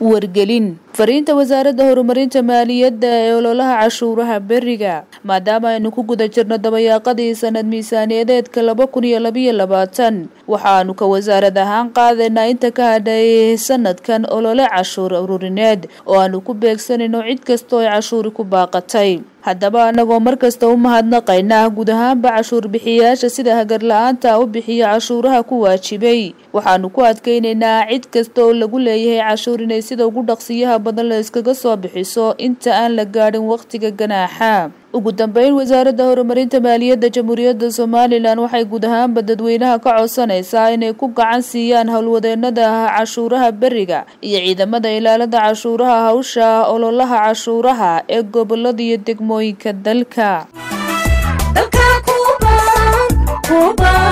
wargelin fariinta wasaaradda horumarinta maaliyadda ee ololaha cashuuraha beriga maadaama aynu ku guda jirno dabayaaqadii sanad miisaaniyadeedka laba kun iyo labayo labaatan waxaanu ka wasaarad ahaan qaadaynaa inta ka hadhay sanadkan olole cashuur ururineed oo aanu ku beegsanayno cid kastoo ay cashuuri ku baaqatay haddaba anagoo markasta u mahadnaqaynaa guud ahaanba cashuur bixiyayaasha sida hagar la-aanta u bixiya cashuuraha ku waajibay waxaanu ku adkeynaynaa cid kasta oo lagu leeyahay cashuur inay sida ugu dhaqsiyaha badan la iskaga soo bixiso inta aan la gaadhin wakhtiga ganaaxa ugu dambeyn wasaaradda horumarinta maaliyadda jamhuuriyadda somalilan waxay guud ahaanba dadweynaha ka codsanaysaa inay ku gacan siiyaan howlwadeenada cashuuraha beriga iyo ciidamada ilaalada cashuuraha hawsha ololaha cashuuraha ee gobolada iyo degmooyinka dalka